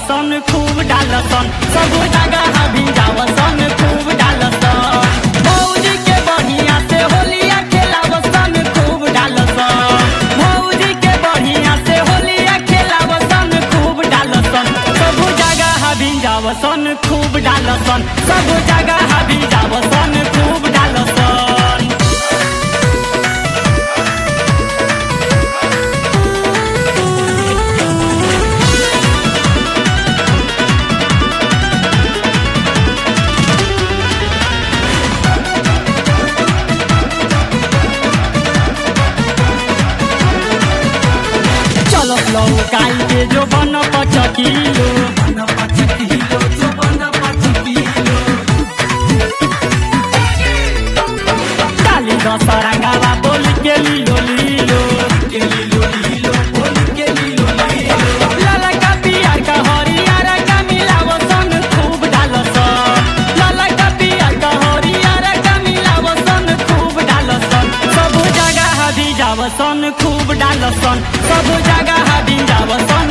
भिजावसन खूब डालसन सब जगह भिजावसन खूब डालसन भौजी के बढ़िया से होलिया खेलावसन खूब डालसन भौजी के बढ़िया से होलिया खेलावसन खूब डालसन सब जगह भिजावसन खूब डालसन सब जगह भिजावसन खूब डालसन चलो लौकाई के जो बन पचकिलो काली दसरंगावा बोल के लीलो लीलो लाला का पियर का हरियर का मिलावसन खूब डालसन लाला का पियर का हरियर का मिलावसन खूब डालसन सब जगह भिजावसन खूब डालसन सब जगह भिजावसन